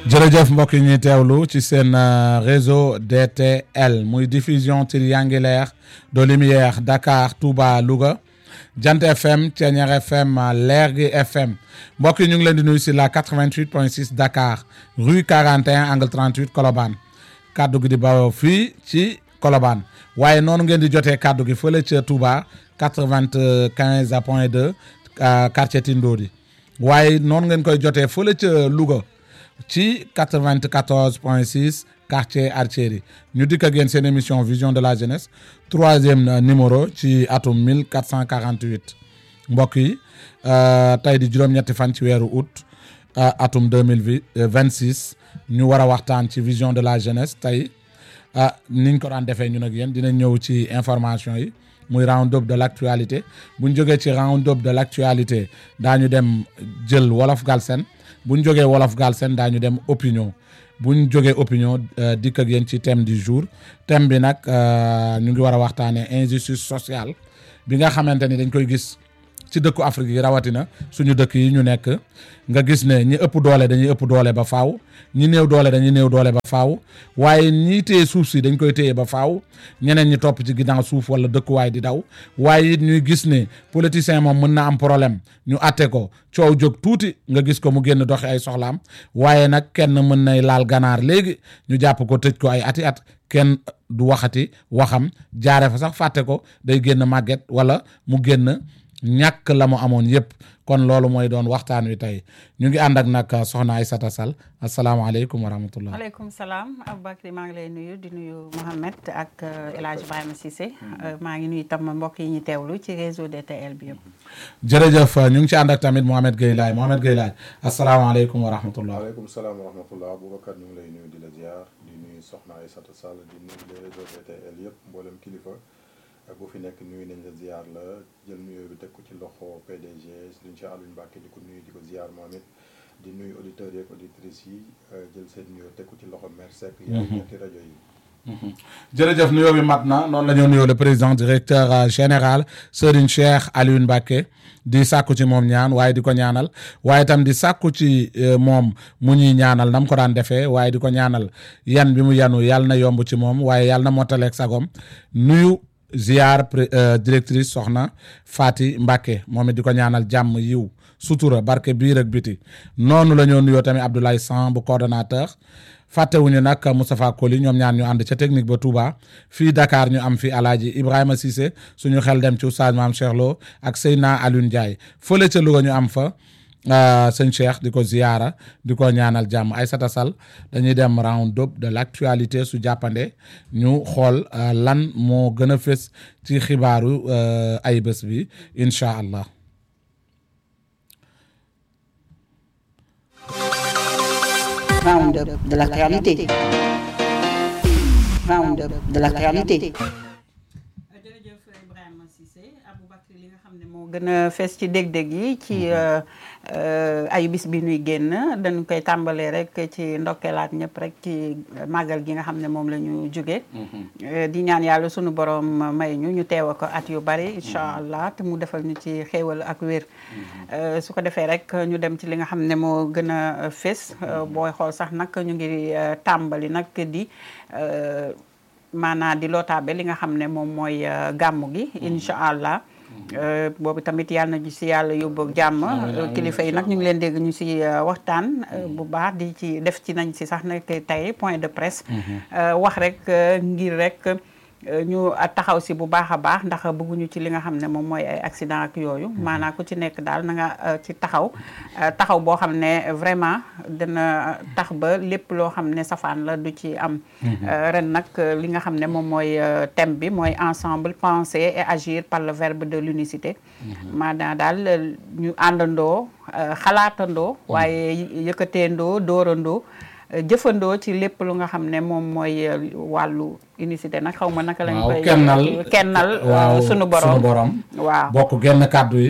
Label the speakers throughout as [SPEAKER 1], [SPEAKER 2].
[SPEAKER 1] jërëjëf mbokk yi ñuy teewlu ci seen réseau DTL muy diffusion triangulaire de lumière Dakar Touba Louga Jant FM Thiéniere FM Lergui FM mbokk yi ñu ngi leen di nuyu si la 88.6 Dakar rue 41 angle 38 Colobane kaddu gi di bawoo fii ci Colobane waaye noonu ngeen di jotee kaddu gi fële ca Touba 95 point 2 quartier Tindodi waaye noonu ngeen koy jotee fële ca Louga. ci 94 point 6 quartier Artillerie ñu dikk ak yéen seen émission vision de la jeunesse troisième numéro ci atum 1448 mbokk yi tey di juróom-ñetti fan ci weeru août atum 2026 ñu war a waxtaan ci vision de la jeunesse tey niñ ko daan defee ñun ak yéen dinañ ñëw ci information yi muy round up de l' actualité bu ñu jógee ci round up de l' actualité daañu dem jël wolof Galsen bu ñu jógee wolof Galsen daañu dem opinion bu ñu jógee opinion dikk ak yéen ci thème du jour thème bi nag ñu ngi war a waxtaanee injustice sociale bi nga xamante ni dañ koy gis ci dëkku Afrique yi rawatina suñu dëkk yi ñu nekk nga gis ne ñi ëpp doole dañuy ëpp doole ba faaw ñi néew doole dañuy néew doole ba faaw waaye ñi téye suuf si dañ koy téye ba faaw ñeneen ñi topp ci ginnaaw suuf wala dëkkuwaay di daw waaye it ñuy gis ne politicien moom mën na am problème ñu atte ko coow jóg tuuti nga gis ko mu génn doxi ay soxlaam waaye nag kenn mën nay laal ganaar léegi ñu jàpp ko tëj ko ay ati at kenn du waxati waxam jaare fa sax fàtte ko day génn màgget wala mu génn ñàkk la mu amoon yëpp kon loolu mooy doon waxtaan wi tey ñu ngi ànd ak nag soxna Aïssata Sall asalaamaaleykum wa rahmatullah
[SPEAKER 2] aleykum salaam Aboubacry maa ngi lay nuyu di nuyu Mohamed ak El Hadj Ibrahima Cissé maa ngi nuyu tam mbokk yi ñu teewlu ci réseau DTL bi yëpp
[SPEAKER 1] jërëjëf ñu ngi ci ànd ak tamit Mohamed Gueye Laye Mohamed Gueye Laye asalaamaaleykum wa rahmatullah
[SPEAKER 3] waaleykum salaam wa rahmatullah Aboubacar ñu ngi lay nuyu di la ziar di nuyu soxna Aïssata Sall di nuyu le réseau DTL yëpp mboolem kilifa bu fi nekk nuyu nañ la ziar la jël nuyoo bi teg ko ci loxo PDG Serigne Cheikh Aliou Mbacké di ko nuyu di ko ziar moom it di nuyu auditeurs yeeg auditrices yi jël seen nuyoo teg ko ci loxo maire Seck yi ñetti rajo yi
[SPEAKER 1] jërëjëf nuyoo bi mat na noonu la ñoo nuyoo le président directeur général Serigne Cheikh Aliou Mbacké di sàkku ci moom ñaan waaye di ko ñaanal waaye tam di sàkku ci moom mu ñuy ñaanal nam ko daan defee waaye di ko ñaanal yan bi mu yanu yàlla na yomb ci moom waaye yàlla na mottaleeg sagom nuyu ziar directrice soxna Fati Mbacké moom it di ko ñaanal jàmm yiw sutura barke biir ak biti noonu la ñoo nuyoo tamit Abdoulaye San bu coordonnateur fàttewuñu nag Moustapha Koli ñoom ñaan ñu ànd ca technique ba Touba fii Dakar ñu am fi Alaaji Ibrahima Cissé suñu xel dem ci Oustaz Maam Cheikh Lo ak Seyna Alioune Ndiaye fële ca Louga ñu am fa sëñ Cheikh di ko ziyaara di ko ñaanal jàmm Aïssata Sall dañuy dem round up de l' actualité su jàppande ñu xool lan moo gën a fës ci xibaaru ay bés bi incha allah.
[SPEAKER 4] round up de l'actualité round up de l'actualité
[SPEAKER 2] jërëjëf Ibrahima Cissé Aboubacry li nga xam ne moo gën a fees ci dég-dég yi ci ayu bis bi nuy génn dañ koy tàmbalee rek ci ndokkeelaat ñëpp rek ci màggal gi nga xam ne moom la ñu jóge di ñaan yàlla sunu borom may ñu ñu teew ko at yu bari incha allah te mu defal ñu ci xéewal ak wér su ko defee rek ñu dem ci li nga xam ne moo gën a fees booy xool sax nag ñu ngi tàmbali nag di maanaa di lootaabe li nga xam ne moom mooy gàmmu gi incha allah boobu tamit yàlla na ñu si yàlla yóbbu jàmm kilifa yi nag ñu ngi leen dégg ñu si waxtaan bu baax di ci def ci nañ si sax nag tey point de presse wax rek ngir rek ñu taxaw si bu baax a baax ndax bëgguñu ci li nga xam ne moom mooy ay accident ak yooyu maanaam ku ci nekk daal na nga ci taxaw taxaw boo xam ne vraiment dina tax ba lépp loo xam ne safaan la du ci am ren nag li nga xam ne moom mooy thème bi mooy ensemble penser et agir par le verbe de l'unicité maanaam daal ñu àndandoo xalaatandoo waaye yëkkateendoo dóorandoo jëfandoo ci lépp lu nga xam ne moom mooy wàllu unicité nag xaw ma naka lañ koy
[SPEAKER 1] kennal
[SPEAKER 2] kennal
[SPEAKER 1] waaw
[SPEAKER 2] sunu borom
[SPEAKER 1] sunu borom
[SPEAKER 2] waaw
[SPEAKER 1] bokk genn kàddu it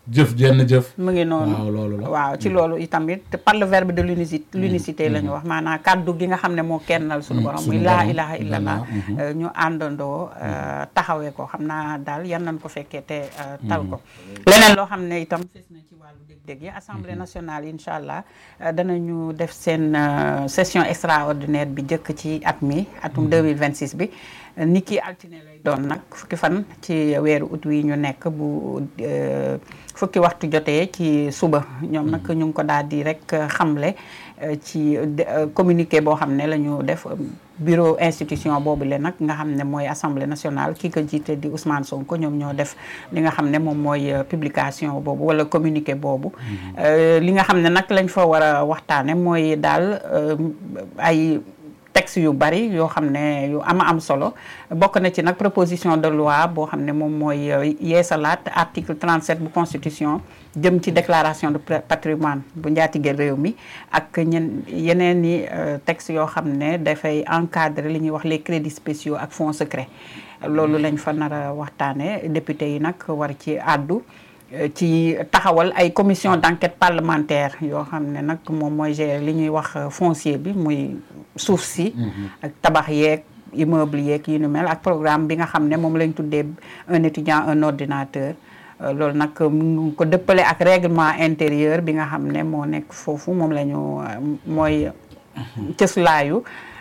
[SPEAKER 1] jëf jenn jëf
[SPEAKER 2] mu ngi noonu
[SPEAKER 1] waaw loolu la
[SPEAKER 2] waaw ci loolu itamit te par le verbe de l'unicité l'unicité la ñu wax maanaam kàddu gi nga xam ne moo kennal suñu borom muy
[SPEAKER 1] suñu
[SPEAKER 2] laa
[SPEAKER 1] borom.
[SPEAKER 2] ilaha illallah euh, ñu àndandoo euh, taxawee ko xam naa daal yan nañ ko fekkee te euh, tal ko leneen loo xam ne itam fes na ci wàllu dég-dég yi assemblée nationale incha allah euh, danañu def seen euh, session extraordinaire bi jëkk ci at mi atum 2026 bi ni ki altine lay doon nag fukki fan ci weeru ut wi ñu nekk bu euh, fukki waxtu jotee ci suba ñoom nag ñu ngi ko daal di rek xamle euh, ci de- euh, communiqué boo xam ne la ñu def euh, bureau institution boobu le nag nga xam ne mooy assemblée nationale ki ko jiite di Ousmane Sonko ñoom ñoo def li nga xam ne moom mooy euh, publication boobu wala communiqué boobu Euh, li nga xam ne nag lañ fa war a waxtaane mooy daal euh, ay texte yu bari yoo xam ne yu ama am solo bokk na ci nag proposition de loi boo xam ne moom mooy euh, yeesalaat article 37 bu constitution jëm ci déclaration de pra- patrimoine bu njaatige réew mi ak ñen yeneen i euh, texte yoo xam ne dafay encadrer li ñuy wax les crédits spéciaux ak fonds secrets loolu lañ fa nar a waxtaane député yi nag war ci àddu euh, ci taxawal ay commission d'enquête parlementaire yoo xam ne nag moom mooy gérer li ñuy wax euh, foncier bi muy suuf si ak tabax yeeg immeuble yeeg yu ni mel ak programme bi nga xam ne moom lañ tuddee un étudiant un ordinateur Euh, loolu nag mu ngi ko dëppale ak règlement intérieur bi nga xam ne moo nekk foofu moom la ñu euh, mooy cëslaayu